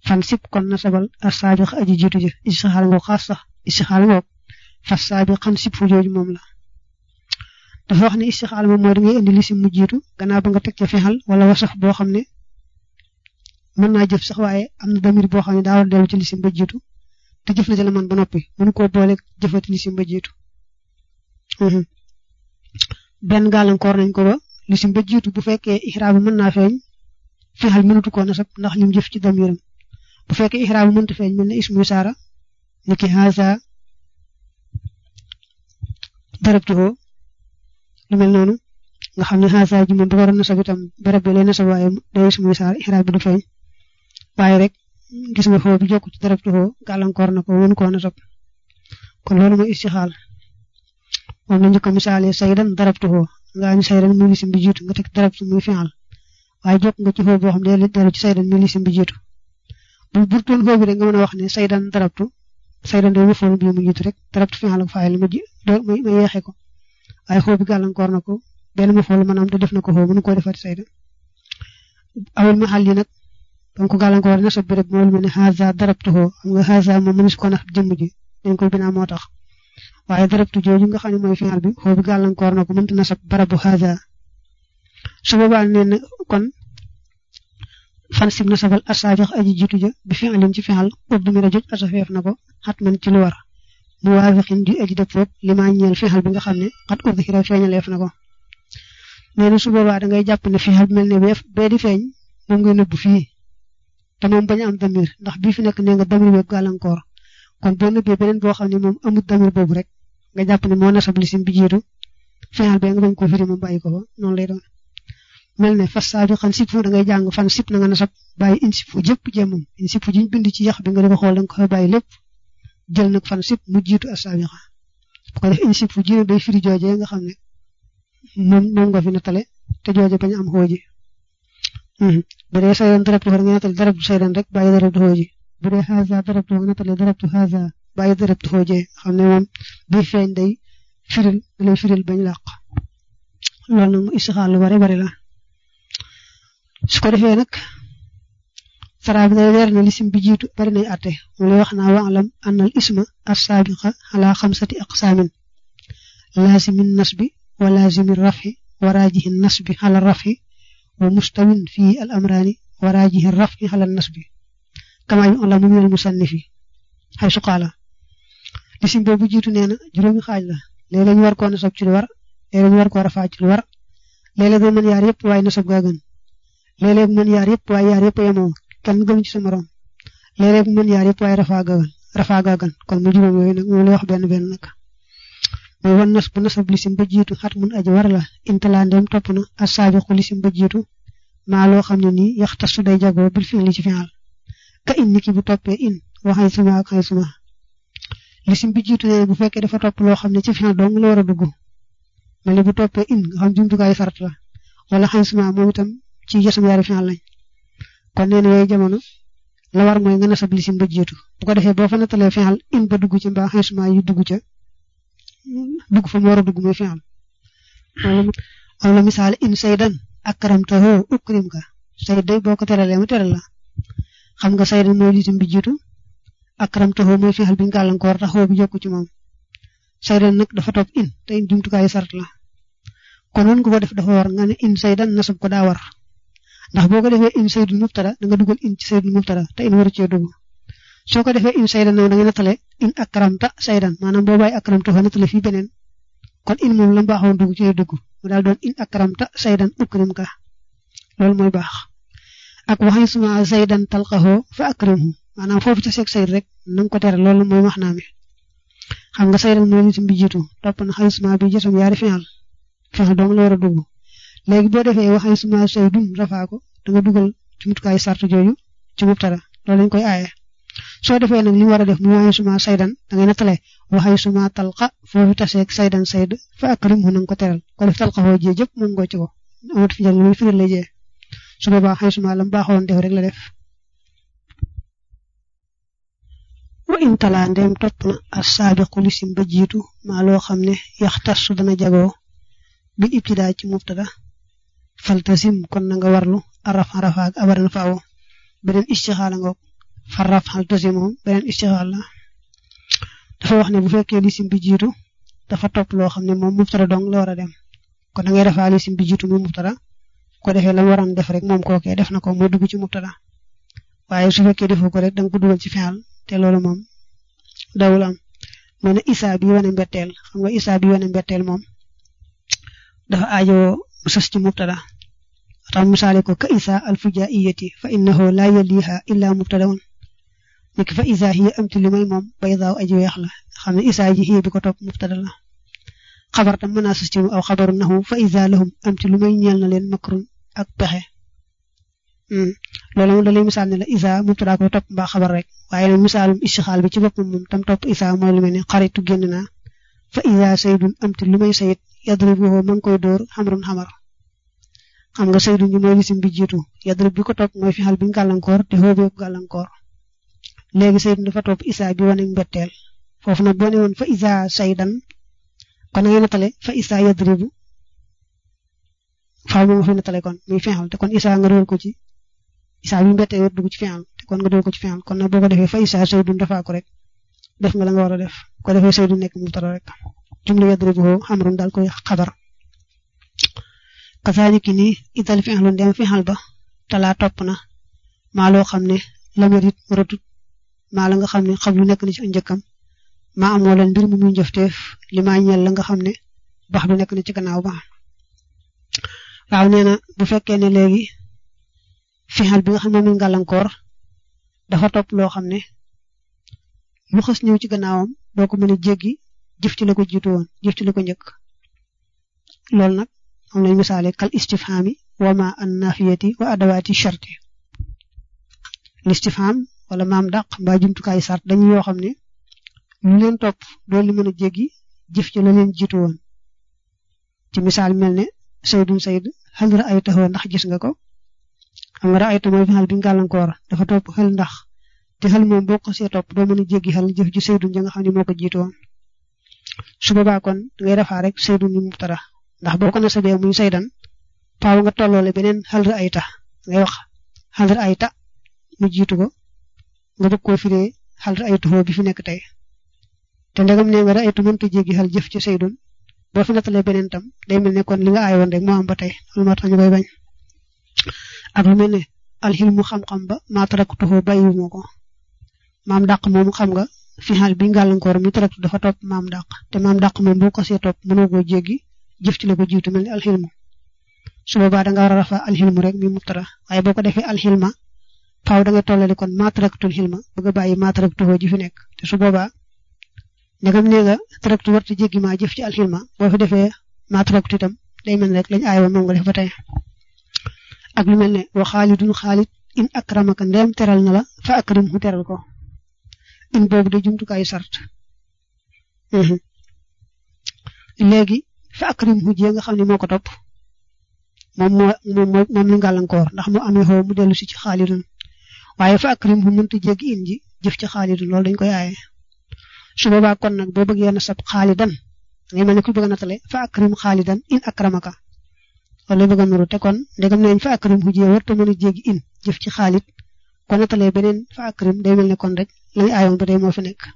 fan sib kon nasabal as saabiq aji jiitu ji istixaala ngoog xaas sax istixaala ngoog fas saabiq xan sib fu jooju moom la dafa wax ne istixaala moom mooy da ngay indi lisim mu jiitu gannaaw ba nga teg ca fexal wala wasaf boo xam ne mën naa jëf sax waaye am na damir boo xam ne daa war a dellu ci lisim ba jiitu te jëf na ca la man ba noppi mënu koo boole jëfati lisim ba jiitu benn gàllankoor nañ ko ba lisim ba jiitu bu fekkee ixraab bi mën naa feeñ fexal mënatu koo nasab ndax lim jëf ci damiram bu fekkee ixraab bi mënta feeñ mel ne ismu saara ni ki haza darabtuhu lu mel noonu nga xam ne haza ji moom bu waroon nasab itam barab bi lay nasab waaye day ismu saara ixraab bi du feeñ waaye rek gis nga foo bi jokk ci darabtuhu gàllankoor na ko mënu koo nasab kon loolu mooy istixaal moom la ñu ko misaalee saydan darabtuhu nga ñu saydan muy lisim bi jiitu nga teg darabtu muy fi'al waaye jokk nga ci foofu boo xam ne dellu ci saydan muy lisim bi jiitu bu burtoon foofu rek nga mën a wax ne saydan darabtu saydan day mafoon bi mu jiitu rek darabtu fi'al ak fa'il ma ji ma yeexee ko waaye foofu bi gàllankoor na ko benn mafoon mën am te def na ko foofu mënu koo defati saydan awul maxal yi nag ba ko gàllankoor nasab bi rek moo lu mel ne haza darabtuhu xam nga haza moom mënees ko nax jëmm ji dañ koy binaa moo tax waaye darabtu jooju nga xam ne mooy fi'al bi foofu gàllankoor na ko mënta nasab barabu haza su boobaa nee na kon fan sib nasabal asaabiq aji jiitu ja bi fi'alin ci fi'al ub du mi ra joj asafeef na ko xat man ci lu war mu waafiqin di aji dëppoog li maa ñeel fi'al bi nga xam ne xat udhira feeñaleef na ko nee na su boobaa da ngay jàpp ne fi'al bi mel ne beef bee di feeñ moom ngay nëbbu fii te moom bañ a am damir ndax bii fi nekk nee nga damir beeg gàllankoor kon boo nëbbee beneen boo xam ne moom amul damir boobu rek nga jàpp ne moo nasab lisim bi jiitu fi'al bee nga bañ koo firi moom bàyyi ko fa noonu lay doon mel ne fas saabiqan sib fu da ngay jàng fan sib na nga nasab bàyyi in sib fu jëpp jéemam in sib fu jiñ bind ci yax bi nga di ko xool da nga ko fa bàyyi lépp jël nag fan sib mu jiitu as saabiqa bu ko def in sib fu ji day firi joojee nga xam ne moom moom nga fi nattale te jooje bañ am xooji bu dee saydan darabtu nga nattale darabtu saydan rek bàyyi darabtu xooji bu dee haza darabtu nga nattale darabtu haza bàyyi darabtu xoojee xam ne moom bi feeñ day firil da lay firil bañ làq loolu nag mu istixaal lu bari bari la su ko defee nag saraa bi day leer na lisim bi jiitu bari nay àtte mu lay wax naa waalam annal isma assaabiqa ala xamsati aqsaamin laazimin nasbi wa laazimi rafi wa raajihi nasbi ala rafi wa mustawin fii al amraani wa raajihi rafi ala nasbi kama yu'lamu min al musannifi xay su qaala lisim boobu jiitu nee na juróomi xaaj la léeg-léeg ñu war koo nasab ci lu war léeg-léeg ñu war koo rafaa ci lu war léeg-léeg day mën yaar yëpp waaye nasab gaa gën léeg-léeg mën yaar yëpp waaye yaar yëpp yemoo kenn gënu ci sa morom léeg-léeg mën yaar yëpp waaye rafaa gaa gën rafaa gaa gën kon mu juróom yooyu nag moom lay wax benn benn nag mooy wan nas bu nasab lisim ba jiitu xat mun aji war la intalaa ndem topp na asaabiqu lisim ba jiitu maa loo xam ne nii yaxtasu day jagoo bil fi'li ci fi'al ka in niki bu toppee in waxay suma ak xay suma lisim bi jiitu nee bu fekkee dafa topp loo xam ne ci fi'al dong la war a dugg mel ni bu toppee in nga xam jumtukaay sart la wala xay suma moom itam ci jësam yaari fi'al lañ kon nee na yooyu jamono la war mooy nga nasab lisim ba jiitu bu ko defee boo fa nattalee fi'al in ba dugg ci mbaa xay suma yu dugg ca dugg fa mu war a dugg muy fi'al wala misaal in saydan akramtahu ukrimka sayd day boo ko teralee mu teral la xam nga saydan mooy lisim bi jiitu akramtahu mooy fi'al bi gàllankoor taxaw bi jokku ci moom saydan nag dafa topp in te in jumtukaayu sart la kon woon nga ko def dafa war nga ne in saydan nasab ko daa war ndax boo ko defee in saydun mubtada da nga dugal in ci saydun mubtada te in waru cee dugg soo ko defee in saydan nag da nga nattale in akramta saydan maanaam boo bàyyi akramta fa nattale fii beneen kon in moom la baaxoon dugg ci dugg mu daal doon in akramta saydan ukrim ka loolu mooy baax ak waxay suma saydan talqahu fa akrimhu maanaam foofu ca seeg sayd rek na nga ko tere loolu mooy wax naa mi xam nga saydan mooy lisim bi jiitu topp na xay suma bi jësam yaari fi'al fi'al dong la war a dugg léegi boo defee waxay suma saydun rafaa ko da nga dugal jumtukaay sart jooju ci mubtada loolu lañ koy aaye soo defee nag li mu war a def mu waxay suma saydan da ngay nattale waxay suma talqa foofu taseeg saydan sayd fa akrimhu na nga ko teral ko def talqa xoo jee jëpp moom ngoo ci ko amut fi jël muy firil la jee su boobaa xay suma lam baaxoon def rek la def wa in talaa ndeem topp na as-saabiqu lisim ba jiitu maa loo xam ne yaxtasu dana jagoo bil ibtidaa ci mubtada faltasim kon na nga warlu araf arafaak abaran faawo beneen istixaala ngoog farraf xal tasi moom beneen istixaal la dafa wax ne bu fekkee lisim bi jiitu dafa topp loo xam ne moom mubtada dong la war a dem kon da ngay defaa lisim bi jiitu muy mubtada ko defee la mu waroon def rek moom kookee def na ko muy dugg ci mubtada waaye su fekkee defoo ko rek da nga ko dugal ci fi'al te loolu moom dawul am mu ne isa bi wane mbetteel xam nga isa bi wane mbetteel moom dafa aajowoo sës ci mubtada tax misaale ko ka isa alfujaiyati fa innahu la yaliha illa mubtadaun niki fa isa hiya amti li may moom baydaaw aji weex la xam ne isa ji hiya bi ko topp mubtada la xabar tam mën naa sës ci aw xabaru naxu fa isa lahum amti lu may ñeel na leen makrun ak pexe loolu moom da lay misaal ne la isa mubtada koy topp mbaa xabar rek waaye nag misaalum istixaal bi ci boppam moom tam topp isa mooy lu mel ne xaritu génn naa fa isa saydun amti lu may sayit yadribuhu ma ngi koy dóor xamrun xamar xam nga saydun bi mooy lisim bi jiitu yadrib bi ko topp mooy fi xal bi gàllankoor te xoobee ko gàllankoor léegi saydun dafa topp isa bi wane mbetteel foofu nag boo ne woon fa isa saydan kon na ngay natale fa isa yadribu faaw moom fi natale kon muy fi xal te kon isa nga dóor ko ci isa bi mbetteel war dugg ci fi xal te kon nga dóor ko ci fi xal kon nag boo ko defee fa isa saydun dafaa ko rek def nga la nga war a def ko defee saydun nekk mu tara rek jumla yadribuhu xamrun daal koy xabar kasaaliki ni ital fi xalun dem fi xal ba talaa topp na maa loo xam ne lamarit ratut maa la nga xam ne xam lu nekk na ci njëkkam maa amoo leen mbir mu muy njëfteef li maa ñeel la nga xam ne bax du nekk na ci gannaaw ba waaw nee na bu fekkee ne léegi fi xal bi nga xam ne muy gàllankoor dafa topp loo xam ne lu xës ñëw ci gannaawam doo ko mën a jéggi jëf ci la ko jiitu woon jëf ci la ko njëkk loolu nag am nañ misaale kal istifhami wa ma an nafiyati wa adawaati sharti listifham wala maam dàq mbaa jumtukaay sart dañu yoo xam ne lu leen topp doo li mën a jéggi jëf ci la leen jiitu woon ci misaal mel ne saydun sayd xel ra ay taxoo ndax gis nga ko xam nga ra ay ta mooy fi xel bi gàllankoor dafa topp xel ndax te xel moom boo ko see topp doo mën a jéggi xel jëf ji saydun ja nga xam ne moo ko jiitu woon su boobaa kon ngay defaa rek saydun ni mubtada ndax boo ko nasabee muy saydan faaw nga tolloole beneen xal ra ay ta ngay wax xal ra ay ta mu jiitu ko nga bëgg koo firee xal ra ay tuxoo bi fi nekk tey te ndegam nee nga ra ay tu mënta jéggi xel jëf ci saydun boo fi nattalee beneen tam day mel ne kon li nga aay woon rek moo am ba tey loolu moo tax ñu koy bañ ak lu mel ne alxilmu xam-xam ba maa tarak tuxoo bàyyiwuma ko maam dàq moomu xam nga fi xal bi gàllankoor mi tarak dafa topp maam dàq te maam dàq moom boo ko see topp mënoo koo jéggi jëf ci la ko jiitu mel ni alxilmu su boobaa da nga war a rafa alxilmu rek mi mubtada waaye boo ko defee alxilma faaw da nga tollale kon maa taraktul xilma bëgg a bàyyi maa taraktuhoo ji fi nekk te su boobaa ndegam nee nga taraktu warta jéggi maa jëf ci alxilma boo fi defee maa taraktu itam day mel rek lañ aay woon moom nga def ba tey ak lu mel ne wa xaalidun xaalid in akramaka ndeem teral na la fa akrim hu teral ko in boobu de jumtukaayu sart léegi fa akrim hu jee nga xam ne moo ko topp moom moo moom moom li gàllankoor ndax mu amee xoo mu dellu si ci xaalidun waaye fa akrim hu mënta jéggi in ji jëf ci xaalidun loolu dañ koy aaye su boobaa kon nag boo bëggee na sab xaalidan ngay mel ne ku bëgg a natale fa akrim xaalidan in akramaka wala bëgg a nuru te kon ndegam nañ fa akrim hu jee warta mën a jéggi in jëf ci xaalid kon natalee beneen fa akrim day mel ne kon rek lañu aayoon ba tey moo fi nekk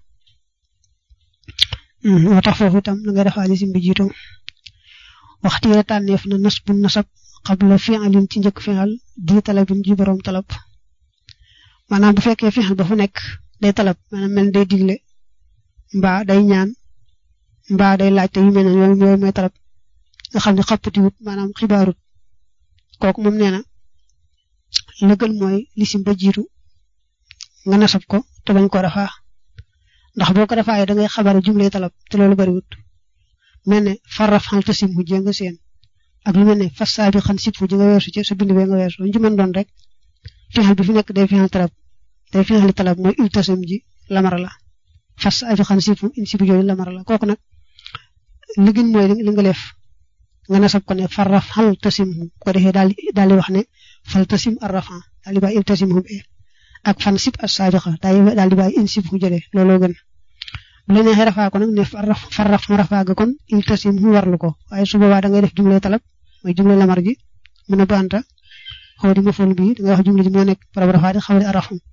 moo tax foofu itam la ngay defaa lisim bi jiitu waxtu yi tànneef na nas bu nasab xabla fi'alin ci njëkk fi'al di talabin ji borom talab maanaam bu fekkee fi'al ba fu nekk day talab maanaam mel day digle mbaa day ñaan mbaa day laaj te yu mel ne yooyu yooyu mooy talab nga xam ne xappatiwut maanaam xibaarut kooku moom nee na la gën mooy lisim ba jiitu nga nasab ko te bañ ko rafaa ndax boo ko defaayee da ngay xabaare jumlay talab te loolu bariwut mel ne farraf xal tasim hu jee nga seen ak lu mel ne fas saabi xan sib hu ji nga weesu ci sa bind bee nga weesu lu ci mën doon rek fixal bi fi nekk day fixal talab day fixali talab mooy il tasim ji lamara la fas saabi xan sib hu in sibi jooju lamara la kooku nag li gën mooy li nga def nga nasab ko ne farraf xal tasim hu ko defee daal daal di wax ne fal tasim arrafan daal di bàyyi il tasim hu bee ak fan sib as saabiqa daal di bàyyi in sib hu jëlee looloo gën bu la neexee rafaa ko nag ne farraf farraf mu rafaa ga kon il tasim mu warlu ko waaye su boobaa da ngay def jumle talab mooy jumle lamar ji mu ne banta xaw di ma fol bii da ngay wax jumle ji moo nekk barab rafaa di xaw di arafum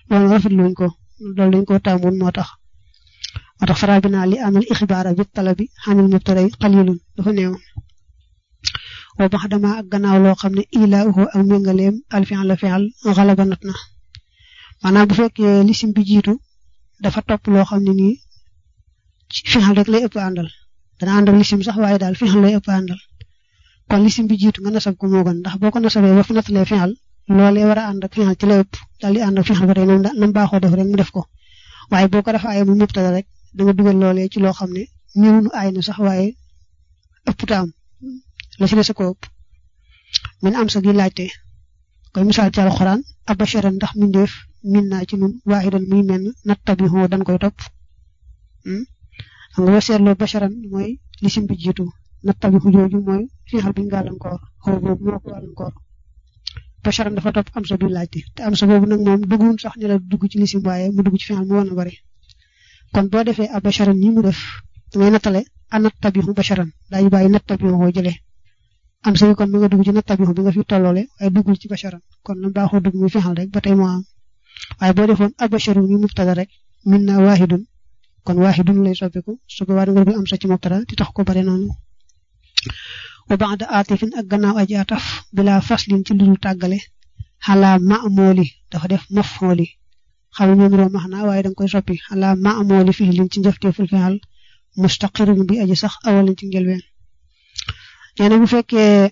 loolu rafetluñ ko loolu dañ ko taamoon moo tax moo tax faraa bi naa li amal ixbaara bi talabi xanil mubtaday qalilun dafa néew wa bax dama ak gannaaw loo xam ne ilaa uhu ak méngaleem alfi'l la fi'l xalaba not na maanaam bu fekkee lisim bi jiitu dafa topp loo xam ne nii fi'l rek lay ëpp àndal dana ànd ak lisim sax waaye daal fi'l lay ëpp àndal kon lisim bi jiitu nga nasab ko moo gën ndax boo ko nasabee ba fi nattalee fi'l loolee war a ànd ak fi'l ci lay ëpp daal di ànd ak fi'l ba tey nam nam baaxoo def rek mu def ko waaye boo ko dafa ay mu mubtada rek da nga dugal loolee ci loo xam ne ñëwunu ay na sax waaye ëpp taam la ci des ko ëpp min am sa gi laajte koy misaal ci alxuraan abasharan ndax mindeef min naa ci nun waaxidan muy menn nattabihu dañ koy topp xam nga boo seetloo basharan mooy lisim bi jiitu nattabihu jooju mooy fiixal biñ gàllankoor xaw boobu moo ko gàllankoor basharan dafa topp am sa bi laajte te am sa boobu nag moom dugguwun sax ñu la dugg ci lisim waaye mu dugg ci fiixal mu woon a bari kon boo defee abasharan ni mu def dangay nattale a nattabihu basharan daañu bàyyi nattabihu jëlee am sa kon mu nga dugg ci nattabihu bi nga fi tolloole waaye duggul ci basharan kon na baaxoo dugg muy fexal rek ba tey moo am waaye boo defoon abasharu mi mubtada rek min na waahidun kon waahidun lay soppiku su ko waa nga dugg am sa ci mubtada di tax ko bare noonu wa ba'da atifin ak gannaaw aji ataf bila faslin ci lu tàggale xalaa ma'mooli dafa def maf'ooli xam nga ñoom max naa waaye danga koy soppi xalaa ma'mooli fi'lin ci njëfteeful fi'al mustaqirun bi aji sax awalin ci njëlbeen nee na bu fekkee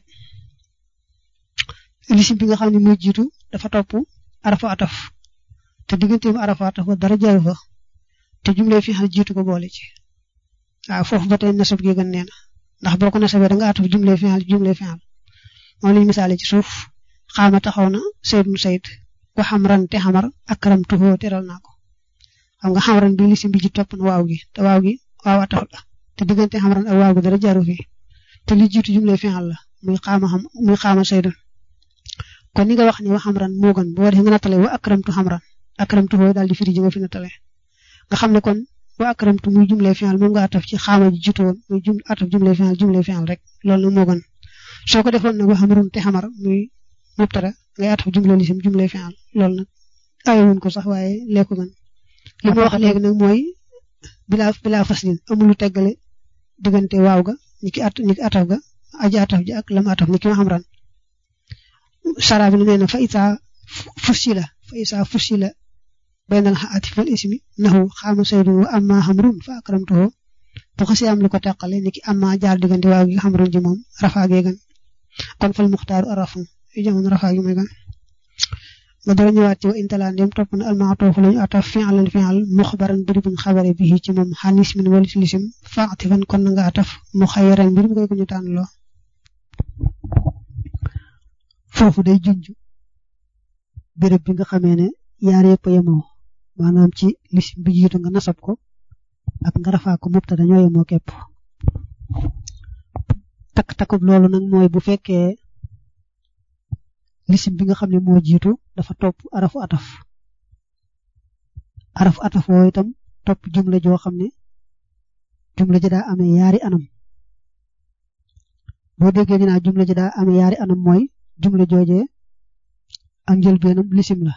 lisim bi nga xam ne muy jiitu dafa topp arafa ataf te digganteem arafa ataf ba dara jaru fa te jumlee fi xal jiitu ko boole ci waaw foofu ba tey nasab gi gën nee na ndax boo ko nasabee da nga ataf jumlee fi xal jumlee fi xal moom lañu misaale ci suuf xaama taxaw na saydun sayd wa xamran te xamar akram tuxoo teral naa ko xam nga xamran bi lisim bi ji topp na waaw gi te waaw gi waaw ataf la te diggante xamran ak waaw gi dara jaru fi te li jiitu jumle fi'al la muy xaama xam muy xaama saydun kon ni nga wax ni wa xamran moo gën boo defee nga nattale wa akramtu xamran akramtu foofu daal di firi ji nga fi nattale nga xam ne kon wa akramtu muy jumle fi'al moom nga ataf ci xaama ji jiitu woon muy jum ataf jumle fi'al jumle fi'al rek loolu nag moo gën soo ko defoon nag wa xamrun te xamar muy mubtada ngay ataf jumle lisim jumle fi'al loolu nag ayewuñ ko sax waaye lee ko gën li ma wax léegi nag mooy bilaa bilaa faslin amul lu teggale diggante waaw ga ni ki at ni ki ataf ga aji ataf ji ak lam ataf ni ki ma xam ran sara bi nee na fa isa fusila fa isa fusila baynal atif wal ismi nahu xaama saydun wa amma xamrun fa akramtuhu bu xasee am lu ko teqale ni ki amma jaar diggante waaw gi xamrun ji moom rafaa gee gan kon fal muxtaaru arafu yu jamono rafaa gi mooy gan nga dara ñëwaat ci wa intalaan dem topp na almaatoofu lañu ataf fi'lan fi'al muxbaran biri buñ xabare bi ci moom xanis min walis lisim faatifan kon na nga ataf mu xayaran mbir mu koy ko ñu tànn loo foofu day junj béréb bi nga xamee ne yaar yëpp yemoo maanaam ci lisim bi jiitu nga nasab ko ak nga rafaa ko mubtada ñoo yemoo képp takk takkub loolu nag mooy bu fekkee lisim bi nga xam ne moo jiitu dafa topp arafu ataf arafu ataf woo itam topp jumla joo xam ne jumla ji daa amee yaari anam boo déggee ñu naa jumla ji daa amee yaari anam mooy jumla joojee ak njëlbeenam lisim la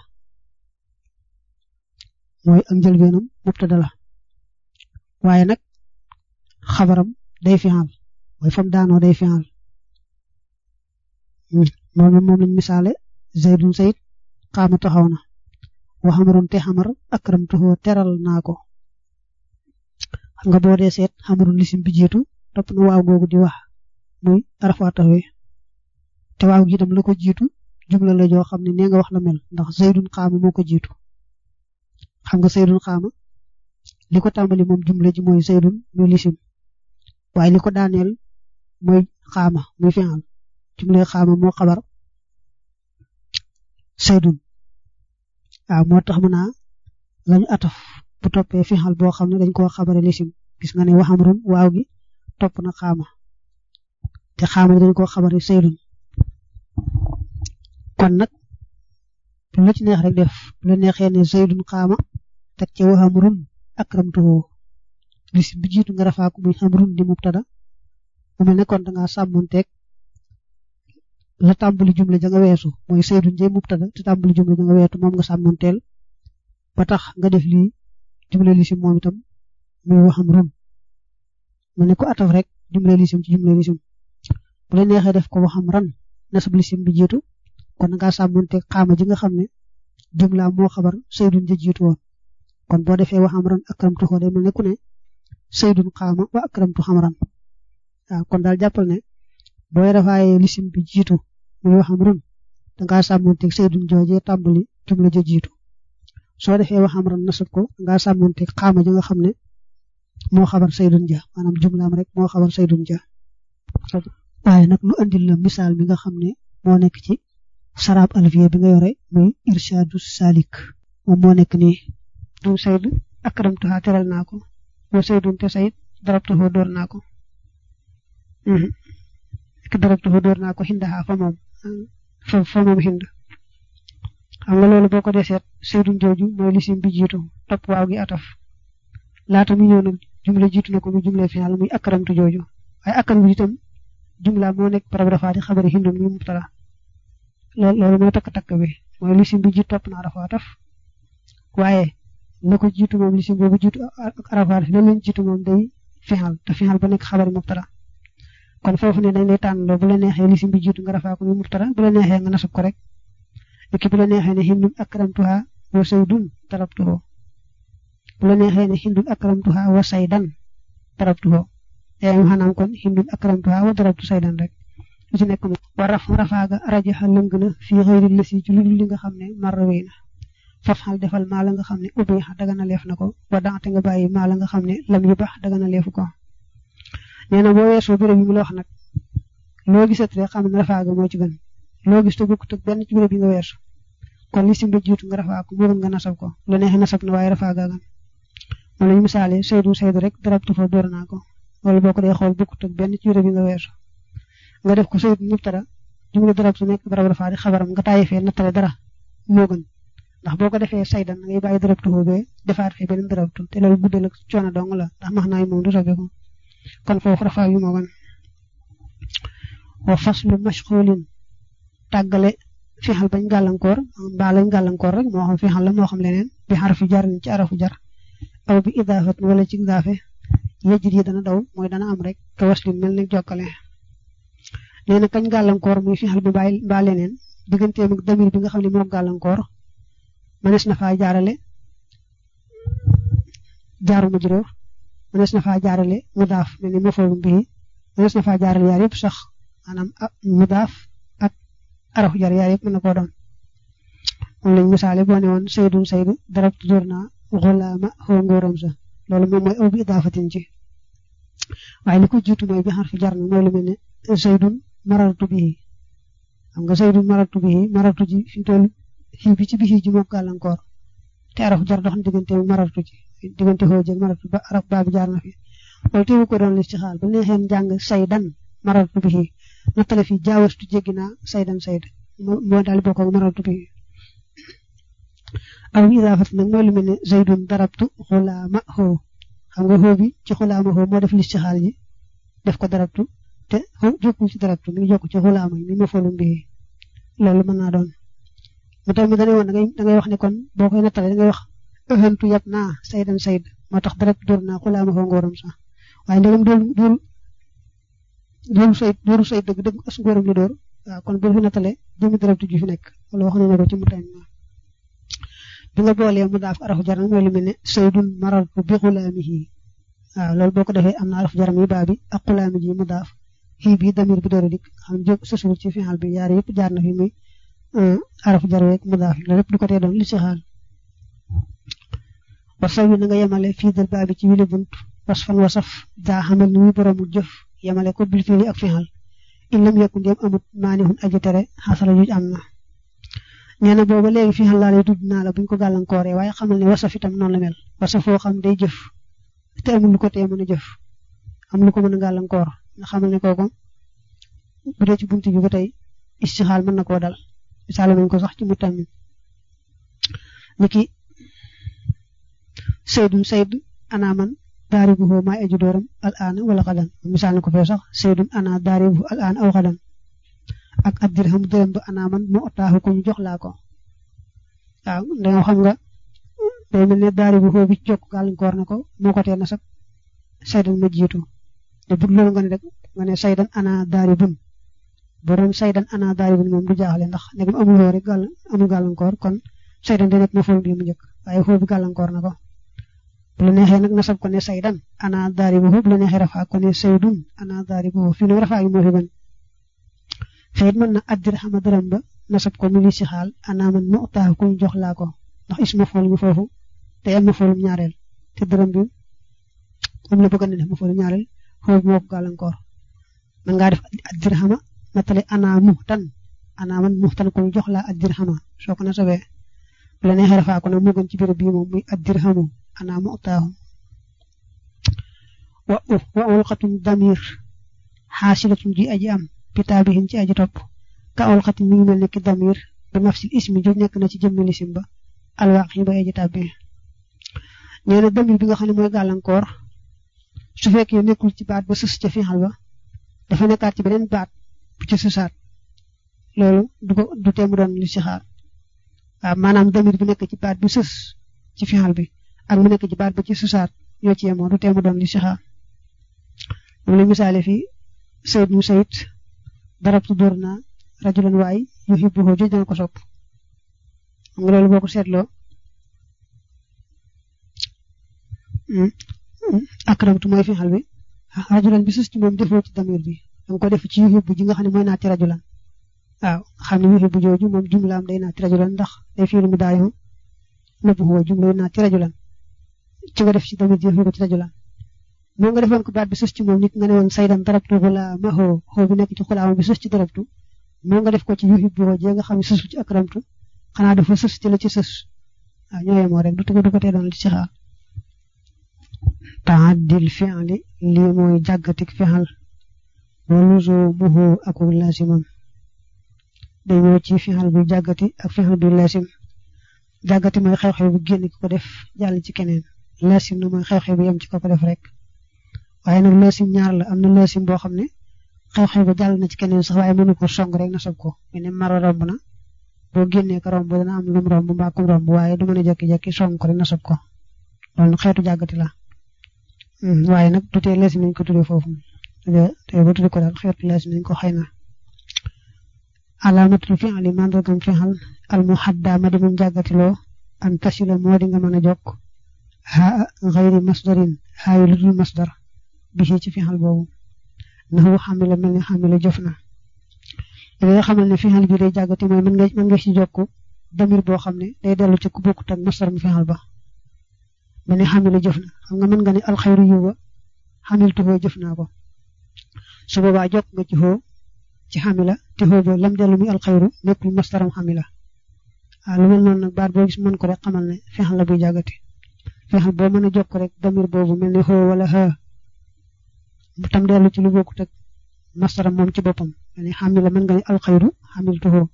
mooy ak njëlbeenam mubtada la waaye nag xabaram day fi'al mooy fam daanoo day fi'al moom moom lañ misaale zaydun sayid xaama taxaw na wa xamaroon te xamar akramtuhu teral naa ko xam nga boo dee seet xamarun lisim bi jiitu topp na waaw googu di wax muy arafa taxawee te waaw gi itam la ko jiitu jumla la joo xam ne nee nga wax la mel ndax zaydun xaama moo ko jiitu xam nga zaydun xaama li ko tàmbali moom jumla ji mooy zaydun muy lisim waaye li ko daaneel mooy xaama muy fi'al jumle xaama moo xabar saydun waaw moo tax mu naa lañu ataf bu toppee fixal boo xam ne dañ koo xabare lisim gis nga ne waxamrun waaw gi topp na xaama te xaama gi dañ koo xabare saydun kon nag bu la ci neex rek def bu la neexee ne saydun xaama teg ci waxamrun akramtuhu lisim bi jiitu nga rafaa ko muy xamrun di mubtada mu mel ne kon da ngaa sàmmonteeg la tàmbali jumla ja nga weesu mooy saydun jee mubtada te tàmbali jumla ja nga weetu moom nga sàmmanteel ba tax nga def lii jumla lisim moom itam muy waxam rum mu ne ko ataf rek jumla lisim ci jumla lisim bu la neexee def ko waxam ran nasab lisim bi jiitu kon nga sàmmonte xaama ji nga xam ne jumla moo xabar saydun ja jiitu woon kon boo defee waxam ran akramtu xoo day mel ne ku ne saydun xaama wa akramtu xam ran waaw kon daal jàppal ne booy rafaaye lisim bi jiitu muy waxam ran dangaa sàmmonte saydun joojee tàmbali jumla ja jiitu soo defee waxam ran nasab ko dangaa sàmmonte xaama ji nga xam ne moo xabar saydun ja maanaam jumlaam rek moo xabar saydun ja waaye nag lu andil la misaal mi nga xam ne moo nekk ci sarab alfiya bi nga yore muy irshadu salik moom moo nekk nii du sayd akramtuha teral naa ko wa saydun te sayd darabtuhu door naa ko ki darabtuhu door naa ko xindaha fa moom fa fa moom xind xam nga loolu boo ko deseet saydun jooju mooy lisim bi jiitu topp waaw gi ataf laata mu ñëw nag jumla jiitu na ko mu jumla final muy akramtu jooju waaye akram bi itam jumla moo nekk barab rafaati xabari hindun muy mubtada loolu loolu mooy takk-takk bi mooy lisim bi jiitu topp na arafaataf waaye la ko jiitu moom lisim boobu jiitu ak arafaat la leen jiitu moom day final te final ba nekk xabari mubtada kon foofu ne dañ lay tànnaloo bu la neexee lisim bi jiitu nga rafaa ko muy mubtada bu la neexee nga nasab ko rek léegi bu la neexee ne hindun akramtuha wa saydun darabtuhu bu la neexee ne hindun akramtuha wa saydan darabtuhu yaa ngi xanaan kon hindun akramtuha wa darabtu saydan rek lu ci nekk moom wa raf rafaaga rajaxa lëng na fii xëyri lësi ci lu dul li nga xam ne marra wéy na faf xal defal maa la nga xam ne ubbi xa daga na leef na ko wa daxte nga bàyyi maa la nga xam ne lam yu bax daga na leefu ko nee na boo weesoo béréb yi mu la wax nag loo gisat rek xam ne rafaaga moo ci gën loo gis te bokkut ak benn ci béréb yi nga weesu kon li sim ba jiitu nga rafaa ko moo gën nga nasab ko lu neexee nasab na waaye rafaaga gan moom lañu misaale saydu saydu rek darabtu fa door naa ko loolu boo ko dee xool bokkut ak benn ci béréb yi nga weesu nga def ko saydu mubtada jumla darabtu nekk barab rafaa di xabaram nga tàyyi fee nattale dara moo gën ndax boo ko defee saydan ngay bàyyi darabtu boobee defaat fee beneen darabtu te loolu guddal ak coono dong la ndax max naa yi moom du sobeeku kon foofu rafaa yu moo gën wa faslu mashxulin tàggale fixal bañ gàllankoor mbaa lañ gàllankoor rek moo xam fixal la moo xam leneen bi xarafu jar ci arafu jar aw bi idaafat wala ci idaafe yejjit yi dana daw mooy dana am rek ka waslin mel ni jokkale nee na kañ gàllankoor muy fixal bi bàyyi mbaa leneen digganteem ak damir bi nga xam ne moo gàllankoor mënees na faa jaarale jaaru majruur mënees na faa jaarale mudaaf mel ni mafoolu bii mënees na faa jaarale yaar yëpp sax maanaam mudaaf ak arafu jar yaar yëpp mën na koo doon moom lañ misaale boo ne woon saydun saydu darabtu dóor naa xulaama xoo ngóoram sa loolu moom mooy aw bi idaafatin ci waaye li ko jiitu mooy bi xarfu jar na mooy lu mel ne saydun marartu bii xam nga saydun marartu bii marartu ji fi toll fii bi ci bii ji moom gàllankoor te arafu jar dox na diggante marartu ci diggante xoo jëg marartu ba araf baa bi jaar na fi loolu teewu ko doon lis ci xaal bu neexeen jàng saydan marartu bii nattale fi jaawastu jéggi naa saydan sayd moo daal bokk ak marartu bii aw idaafat nag mooy lu mel ne zaydun darabtu xulaama xoo xam nga xoo bi ci xulaama xoo moo def lis ci xaal ji def ko darabtu te xoo jokkul ci darabtu mi ngi jokk ci xulaama yi mi ma folum bii loolu mën naa doon mu tax mi dane woon dangay dangay wax ne kon boo koy nattale dangay wax ëxantu yab naa saydan sayd moo tax darabtu door naa xulaama xoo ngóoram sax waaye ndegam dool dool dooru sayt dooru sayt dëgg dëgg as ngóoram la door waaw kon bu fi nattale jëmi darabtu ji fi nekk wala wax nañu ko ci mu tañ bi nga boolee mu daaf arafu jar nag mooy lu mel ne saydun marartu bi xulaamihi waaw loolu boo ko defee am na arafu jaram yi baa bi ak xulaami ji mu daaf xii bi damir bi dooru dik xam jóg sësul ci final bi yaar yëpp jaar na fi muy arafu jar weeg mu daaf loolu yëpp du ko tee doon li ci xaal wa saw yi na nga yemale fii dal baa bi ci wile bunt was fan wasaf daa xamal ni muy boroomu jëf yemale ko bil fii ak final in lam yekku ndéem amut maanihun aji tere xasala juj am na nee na booba léegi fi xal laa lay tudd naa la buñ ko gàllankooree waaye xamal ne wasaf itam noonu la mel wasaf foo xam day jëf te amul lu ko tee mën a jëf am lu ko mën a gàllankoor nga xamal ne kooku bu dee ci buntu bi ba tey istixaal mën na koo dal misaale nañ ko sax ci mu tamit niki saydun sayd ana man daaribuhu maay aju dooram al aana wala xadan misaal na ko fee sax saydun ana daaribuhu al aana aw xadan ak ab dirham dërëm ba ana man mu otaaxu ko ñu jox laa ko waaw danga xam nga day mel ne daari bu xoo bi jokk gàllankoor na ko moo ko tee nasab saydan ma jiitu te bu loolu nga ne rek nga ne saydan ana daari bun boo doon saydan ana daari bun moom du jaaxle ndax ne amul xoo rek gàll amul gàllankoor kon saydan di nekk ma fool bi mu njëkk waaye xoo bi gàllankoor na ko bu la neexee nag nasab ko ne saydan ana daari bu bu la neexee rafaa ko ne saydun ana daari bu fii nag rafaa yi moo fi gën xëyit mën na addir xama dërëm ba nasab ko mi li si xaal ana man mu utaax kuñ jox laa ko ndax isma fool mi foofu te am na foolum ñaareel te dërëm bi moom la bëgg na def ma foolum ñaareel xoo bi moo ko gàllankoor man ngaa def addir xama matale ana muxtan ana man muxtan kuñ jox laa addir xama soo ko nasabee bu la neexee rafaa ko nag moo gën ci béréb bii moom muy addir xamu ana mu utaaxu wa wa ulqatun damir xaasilatun ji aji am pitaabihin ci aji topp ka ulqatin mi ngi mel ne ki damir bi nafsil ismi jo nekk na ci jëmmi lisim ba alwaq yi ba aji tàbbi nee na damir bi nga xam ne mooy gàllankoor su fekkee nekkul ci baat ba sës ca fiixal ba dafa nekkaat ci beneen baat bu ci sësaat loolu du ko du teemu doon li si xaar waaw maanaam damir bi nekk ci baat bi sës ci fiixal bi ak mu nekk ci baat ba ci sësaat ñoo ci yemoo du teemu doon li si xaar moom la misaale fii sayid mu sayid darabtu dóor naa rajulan waay yuhibbuhu joj dana ko sopp xam nga loolu boo ko seetloo akramtu mooy fiixal bi rajulan bi sës ci moom defoo ci damir bi danga ko def ci yuhibbu ji nga xam ne mooy naati rajulan waaw xam ne yuhibbu jooju moom jumlaam day naati rajulan ndax day fiilu mu daayu nëbbu huwa jumla naati rajulan ci nga def ci damir ji ko ci rajulan moo nga defoon ko baat bi sës ci moom nit nga ne woon saydan darabtu xulaama xoo xoo bi nekk ci xulaama bi sës ci darabtu moo nga def ko ci yuhibbu jee nga xam ne sësu ci akramtu xanaa dafa sës ci la ci sës waaw ñoo yemoo rek du ko du ko tee doon li ci xaar taaddil fi'li lii mooy jàggatik fi'al wa luzuumuhu ak laasimam dañoo ci fi'al bu jàggati ak fi'al bu laasim jàggati mooy xew-xew bu génn ki ko def jàll ci keneen laasim na mooy xew-xew bu yem ci ko ko def rek waaye nag laasim ñaar la am na laasim boo xam ne xew-xew ba jàll na ci keneen sax waaye mënu ko song rek na sob ko mu ne maro romb na boo génnee ko romb dana am lum romb mbaa kum romb waaye du mën a jekki-jekki song ko rek na sob ko loolu xeetu jàggati la waaye nag du tee laasim nañ ko tuddee foofu te ba tuddee ko daal xeetu laasim nañ ko xëy na alaamatul fi'li mandargam fi'al al muhadda ma di muñ jàggatiloo an tasila moo di nga mën a jokk haa xayri masdarin haa yu ludul masdar bi ci fi'al boobu naxu xamila mel ni xamila jëf na li nga xamal ne fi'al bi day jàggati mooy mën nga mën nga ci jokk damir boo xam ne day dellu ci ku bokkut ak masdar mu fi'al ba mel ni xamila jëf na xam nga mën nga ne alxayru yuwa xamiltu hoo jëf naa ko su boobaa jokk nga ci hoo ci xamila te xoo ba lam dellu muy alxayru nekkul masdaram xamila waaw lu mel noonu nag baat boo gis mën ko rek xamal ne fi'al la buy jàggati fi'al boo mën a jokk rek damir boobu mel ni xoo wala xaa bu tam dellu ci lu bokkut ak masdaram moom ci boppam mel ni xamila mën nga ne alxayru xamiltu hoo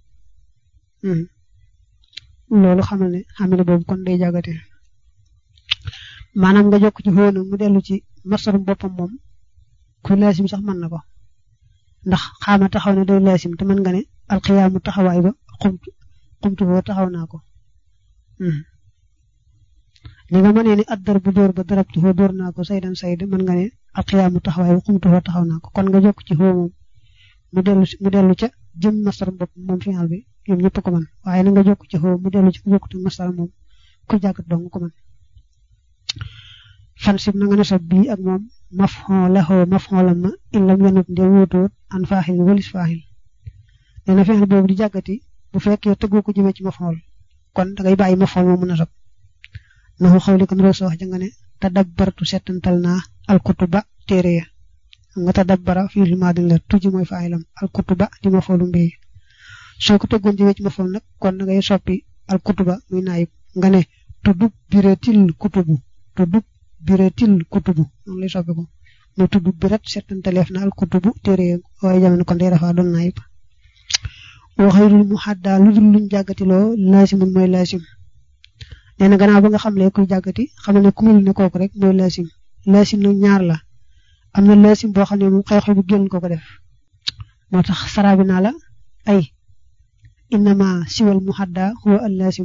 loolu xamal ne xamila boobu kon day jàggati maanaam nga jokk ci xoo nag mu dellu ci masdaram boppam moom ku laasim sax mën na ko ndax xaama taxaw ne day laasim te mën nga ne alxiyaamu taxawaay ba xumtu xumtu boo taxaw naa ko li nga mënee ni addar bu dóor ba darabtu foo dóor naa ko saydan sayd mën nga ne alxiyaamu taxawaay ba xumtu foo taxaw naa ko kon nga jokk ci xoo moom mu dellu mu dellu ca jëm masdar bopp moom final bi ñoom ñëpp ko mën waaye na nga jokk ci xoo mu dellu ci ku bokkut masdar moom ku jàggat dong ko mën fan sib na nga ne sa bii ak moom mafxon laxoo mafxon ma illam yanut nde wuutoot an faaxil walis faaxil nee na fexeel boobu di jàggati bu fekkee tëggoo ko jëmee ci mafxol kon dangay bàyyi mafxol moo mën a sob naxu xawli kon roo wax ja nga ne tadabbartu settantal naa alkutuba téere ya xam nga tadabbara fii lu maa din la tuji mooy faaxilam alkutuba di mafxolu mbéy soo ko tëggoon jëmee ci mafxol nag kon dangay soppi alkutuba muy naayib nga ne tuddub biretil kutubu tuddub biretil kutubu noonu lay soppi ko mu tudd biret settantaleef na al kutubu téere waaye jamono kon day rafaa doon naayib wa xayrul muhadda lu dul luñ jàggatiloo laasimun mooy laasim nee na gannaaw ba nga xam le kuy jàggati xam ne ku mel ne kooku rek mooy laasim laasim nag ñaar la am na laasim boo xam ne moom xew-xew bu génn ko ko def moo tax saraabi naa la ay innama siwal muhadda huwa al laasimu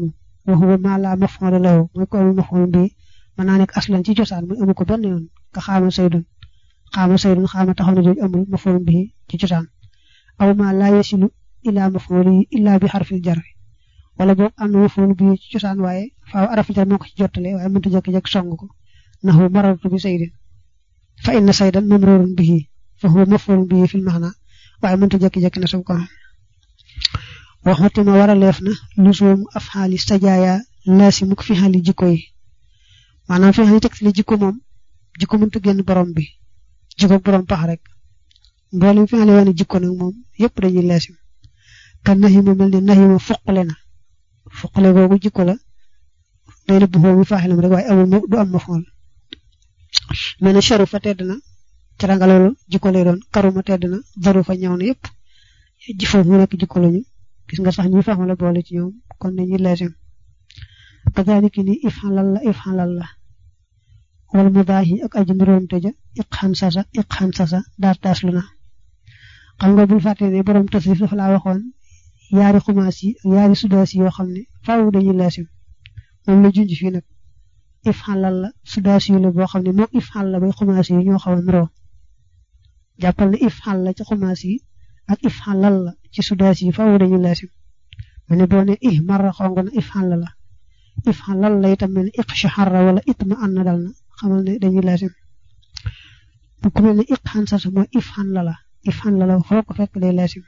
wa huwa ma la maf'ula lahu mooy ko amul maf'ul bi mën naa nekk aslan ci cosaan muy amu ko benn yoon ka xaama saydun xaama saydun xaama taxaw na jooju amul maf'ul bi ci cosaan aw ma la yasilu ila maf'uli illa bi xarfil jar wala boog am na maf'ul bi ci cosaan waaye faaw arafu jar moo ko ci jottale waaye mënta jekki-jekki song ko nahu marartu bi saydin fa inna saydan mamrurun bihi fa huwa maf'ul bihi fil maana waaye mënta jekki-jekki na sab ko waxati ma war a leef na lusuum afxaali sajaaya laasimu ko fi xaali jikko yi maanaam fi xaali tegtali jikko moom jikko mënta génn borom bi jikko borom pax rek mboolem fi xaali wane jikko nag moom yëpp dañuy laasim kan naxi ma mel ni naxi ma fuqale na fuqale googu jikko la day la bu xoo mi faaxilam rek waaye amul du am ma fool mel ne charu fa tedd na caranga loolu jikko lay doon karuma tedd na daru fa ñëw na yëpp ji foofu mu nekk jikko lañu gis nga sax ñi faxma la boole ci ñoom kon dañuy laasim kazalika ni ifxalal la ifxalal la wal mudaahi ak aji nduróom tëja iqxan sasa iqxan sasa daar taaslu na xam nga bul fàtte ne borom tasrif dafa laa waxoon yaari xumaas yi ak yaari sudaas yi yoo xam ne faaw dañuy laasim moom la junj fii nag ifxalal la sudaas yi la boo xam ne moom ifxal la bay xumaas yi ñoo xaw a nuroo jàppal ne ifxal la ci xumaas yi ak ifxalal la ci sudaas yi faaw dañuy laasim ma ne boo ne ih marra xong na ifxal la ifxalal la itam mel ne iqshahara wala itma an na dal na xamal ne dañuy laasim bu ku mel ne iqxan sasa mooy ifxan la la ifxan la la foo ko fekk day laasim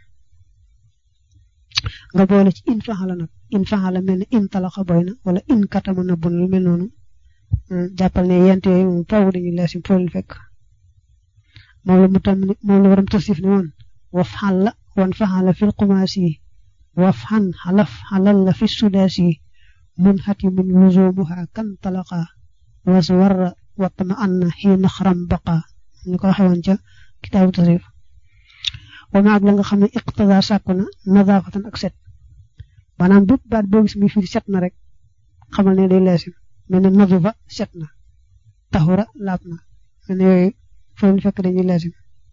nga boole ci in faxala nag in faxala mel ne in talaxa boy na wala in katama na bun lu mel noonu jàppal ne yent yooyu moom faaw dañuy laasim foo leen fekk moom la mu tam moom la waram tasif ne woon waf xalla wan faxala fil xumaasi waf xan xalaf xalal la fi sudaasi mun xati mun luzumuha kan talaqa was warra watma anna xiina xaram baqa ñu ko waxee woon ca kitaabu tasrif wa maag la nga xam ne iqtada sàkku na nadaafatan ak set maanaam bépp baat boo gis muy firi set na rek xamal ne day leesim mel ne nadufa set na taxura laab na mel ne yooyu foofu ñu fekk dañuy leesim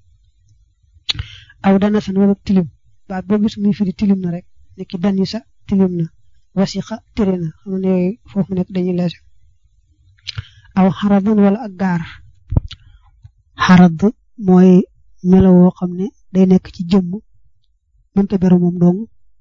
aw dana san wala tilim baat boo gis muy firi tilim na rek ne ki danisa tilim na wasiqa tëre na xam ne yooyu foofu nekk dañuy leesim aw xaradan wala ak gaar xarad mooy melo woo xam ne day nekk ci jëmm mënta beru moom dong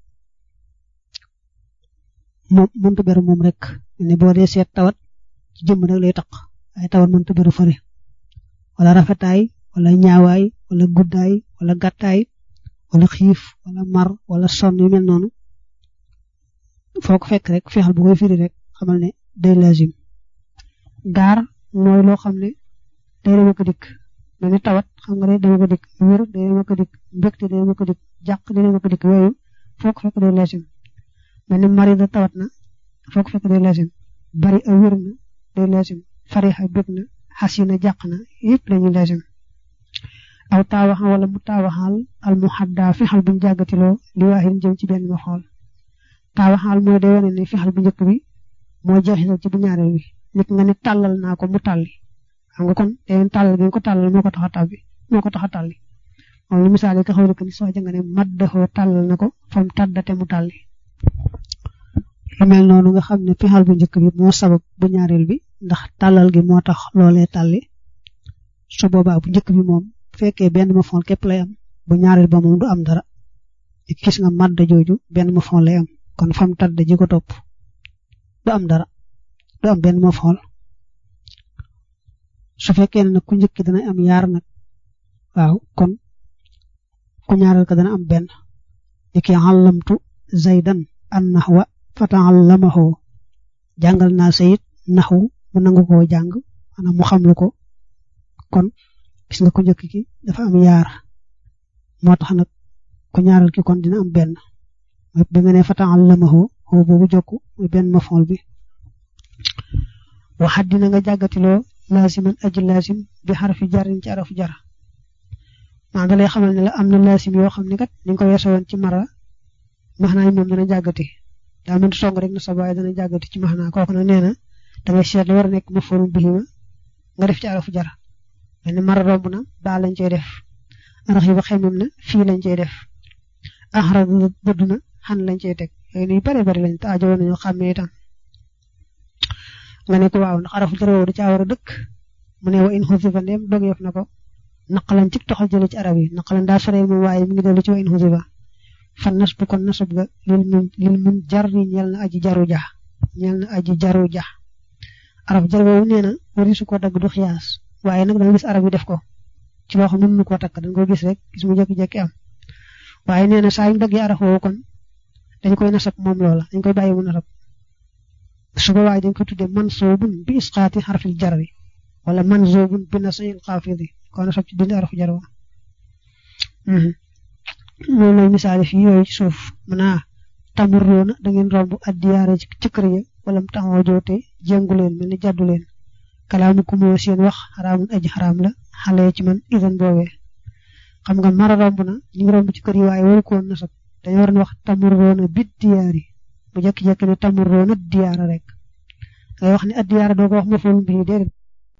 moom mënta beru moom rek ne boo dee seet tawat ci jëmm rek lay taq ay tawat mënta beru fële wala rafetaay wala ñaawaay wala guddaay wala gàttaay wala xiif wala mar wala sonn yu mel noonu foo ko fekk rek fexal bu koy firi rek xamal ne day lazim gaar mooy loo xam ne day dem ak dikk mel ni tawat xam nga day dem ak dikk wér day dem ak dikk mbégte day dem ak dikk jàq day dem ak dikk yooyu foo ko fekk day lazim mel ni marida tawat na foo ko fekk day lazim bari a wér na day lazim farixa bég na xasina jàq na yëpp dañuy lazim aw taawaxa wala mu taawaxaal al muhadda fexal buñ jàggatiloo li waaxin jëm ci benn ma xool taawaxaal mooy day wane ne fexal bu njëkk bi moo jeexital ci bu ñaareel bi nit nga ne tàllal naa ko mu tàlli xam nga kon day tàllal bi nga ko tàllal moo ko tax a tàbbi moo ko tax a tàlli moom lu misaal yi ka xaw ni soo nga ne maddaxoo tàllal na ko fam tàddate mu tàlli lu mel noonu nga xam ne fexal bu njëkk bi moo sabab bu ñaareel bi ndax tàllal gi moo tax loolee tàlli su boobaa bu njëkk bi moom bu fekkee benn ma fon képp lay am bu ñaareel ba moom du am dara gis nga madda jooju benn ma fon lay am kon fam tàdd ji ko topp du am dara du am benn ma fon su fekkee ne nag ku njëkk dana am yaar nag waaw kon ku ñaareel ka dana am benn niki àllamtu zaydan an naxwa fata'allamahu jàngal naa sayit naxwu mu nangu koo jàng maanaam mu xam lu ko kon gis nga ku njëkk ki dafa am yaar moo tax nag ku ñaareel ki kon dina am benn mooy bi nga ne fata'allamahu xoo boobu jokk muy benn mafool bi waxat dina nga jàggatiloo laasiman aji laasim bi xarfi jarin ci arafu jara maa da lay xamal ne la am na laasim yoo xam ne kat ni nga ko weesoo woon ci mara maxnaa moom dana jàggati daa mënti song rek na sa baay dana jàggati ci maxnaa kooku nag nee na da ngay seet la war a nekk ma forum bi nga def ci arafu jara mel ni mara romb na baa lañ cey def arax yi ba xemem na fii lañ cey def axara bëdd na xan lañ cey teg yooyu yu bare bari lañ te aajo woon nañoo xàmmee itam nga ne ko waaw ndax arafu jar woowu da caa war a dëkk mu ne wa in xusifa ndéem dogeef na ko naqalan ci toxal jële ci arab yi naqalan daa soree moom waaye mi ngi dellu ci wa in xusifa fan nas bu kon nasab ga lil mun lil mun jar yi ñeel na aji jaru ja ñeel na aji jaru ja araf jar woowu nee na wari su ko dagg du xiyaas waaye nag danga gis arab yi def ko ci loo xam ne mënu koo takk dañ ko gis rek gis mu jékki-jékki am waaye nee na saa yu daggee araf woowu kon dañ koy nasab moom loola dañ koy bàyyi mu nasab suba waaye dañ koy tuddee mansuubun bi isqaati xarfil jarri wala mansuubun bi nasayil xaafidi ko nasab ci dindi arafu jar wa loolu lay misaale fii yooyu ci suuf mën naa tamurroona da ngeen romb addiyaare ci kër ya wala mu taxaw joote jéngu leen mel ni jàddu leen kalaamu ku moo seen wax xaraamun aji xaraam la xale ci man isan boobee xam nga mara romb na ñu ngi romb ci kër yi waaye waru ko woon nasab dañu waroon wax tamurroona bit diyaari bu jekki-jekki ne tamurroona diyaara rek ngay wax ne addiyaara doo ko wax ma foolu bii déedéet